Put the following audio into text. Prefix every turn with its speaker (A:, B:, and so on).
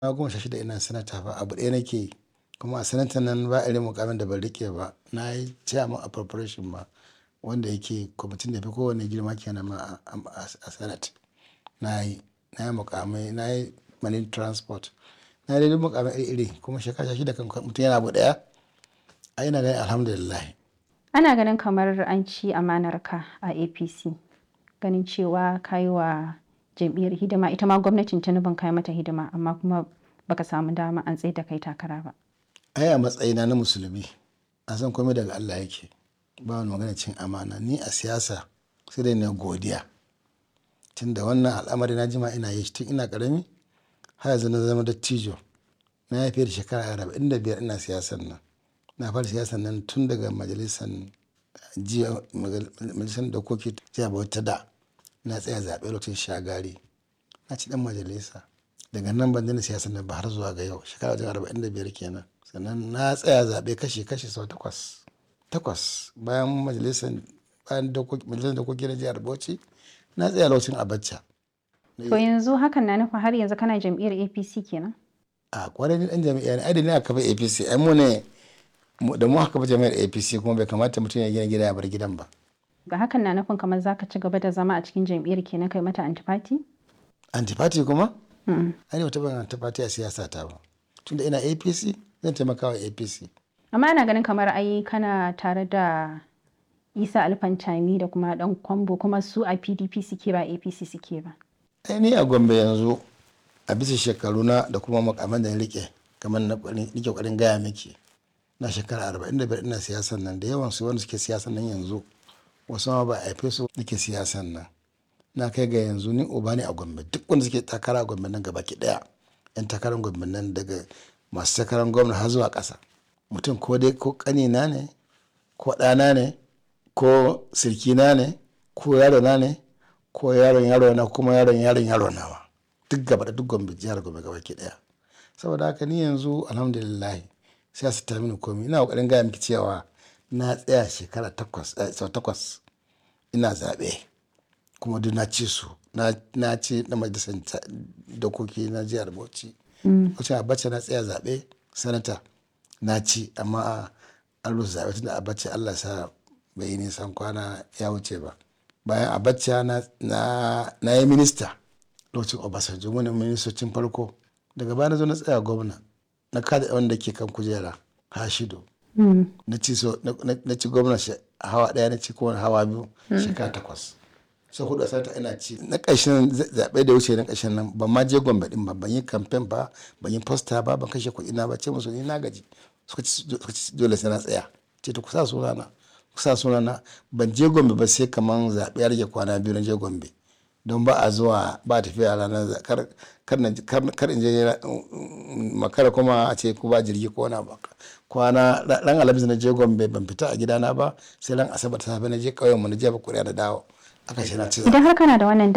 A: na goma sha shida ina sanata fa abu ɗaya nake yi kuma a sanatan nan ba irin mukamin da ban rike ba na yi chairman appropriation ma wanda yake kwamitin da fi kowane girma kenan ma a senate na yi na yi mukamai na yi marine transport na yi duk mukamai iri iri kuma shekara sha shida kan mutum yana abu ɗaya ai ina ganin alhamdulillah
B: Ana ganin kamar an ci amanarka a APC ganin cewa ka yi wa jam'iyyar hidima ita ma gwamnatin Tinubun ka yi mata hidima amma kuma baka samu dama an tsaye da kai takara ba.
A: ai a matsayina na musulmi a san komai daga Allah yake ba wani magana cin amana ni a siyasa sai dai na godiya tunda wannan al'amari na jima ina yi shi tun ina karami har yanzu na zama dattijo na yi fiye da shekara arba'in da biyar ina siyasan nan na fara siyasan nan tun daga majalisar jiya majalisar dokoki jiya bauta da na tsaya zaɓe lokacin shagari na ci dan majalisa daga nan ban daina siyasan nan ba har zuwa ga yau shekara wajen arba'in da biyar kenan sannan na tsaya zaɓe kashi kashi sau takwas takwas bayan majalisar bayan majalisar dokoki na jihar bauchi na tsaya lokacin abacha
B: To yanzu hakan na nufin har yanzu kana jam'iyyar APC kenan?
A: a kwarai ni dan jami'a ne ai da ni aka kafa apc ai mu ne da mu aka kafa jami'ar apc kuma bai kamata mutum ya gina gida ya bar gidan ba
B: Ga hakan na nufin kamar za ka ci gaba da zama a cikin jam'iyyar kenan kai mata antifati?
A: antifati kuma ai ne ban antifati a siyasa ta ba tunda ina apc zan taimaka wa apc
B: Amma ana ganin kamar ai kana tare da Isa Alfantami da kuma dan Kwambo kuma su a PDP suke ba APC suke ba.
A: ai ni a gombe yanzu a bisa shekaru na da kuma makaman da na rike kamar na nike kokarin gaya miki na shekara arba'in da biyar ina siyasan nan da yawan su wanda suke siyasan nan yanzu wasu ma ba a haife su nake siyasan nan na kai ga yanzu ni uba ne a gombe duk wanda suke takara a gombe nan gabaki daya yan takarar gombe nan daga masu takarar gwamna har zuwa ƙasa mutum ko dai ko ƙanina ne ko ɗana ne ko sirkina ne ko yarona ne ko yaron yaro na kuma yaron yaron yaro nawa duk gaba da duk gombe jihar gombe gaba ki daya saboda haka ni yanzu alhamdulillah sai su ta mini komi ina kokarin gaya miki cewa na tsaya shekara takwas sau takwas ina zaɓe kuma duk na ci su na ci na majalisar dokoki na jihar bauchi wacce abacha na tsaya zaɓe sanata na ci amma an rusa zaɓe tunda abacha allah sa bai yi nisan kwana ya wuce ba bayan abacha na, na, na yi minista lokacin obasanjo wani ministocin farko daga baya na zo na tsaya gwamna na kada wanda ke kan kujera hashido na ci so na ci gwamna hawa daya na ci kowane hawa biyu shekara takwas sai hudu sanata ina ci na ƙarshen zaɓe da wuce na ƙarshen nan ban ma je gombe din ba ban yi kamfen ba ban yi posta ba ban kashe kuɗi na ba ce musu ni na gaji suka ci dole sai na tsaya ce ta kusa sunana kusa sunana ban je gombe ba sai kaman zaɓe ya rage kwana biyu na je gombe don ba a zuwa ba tafiya ranar kar in je makara kuma a ce ko ba jirgi ko na ba kwana ran alhamis na je gombe ban fita a gidana ba sai ran asabar ta safe na je ƙauyen mu na je ba kuriya da dawo aka ce na ci
B: Idan har kana da wannan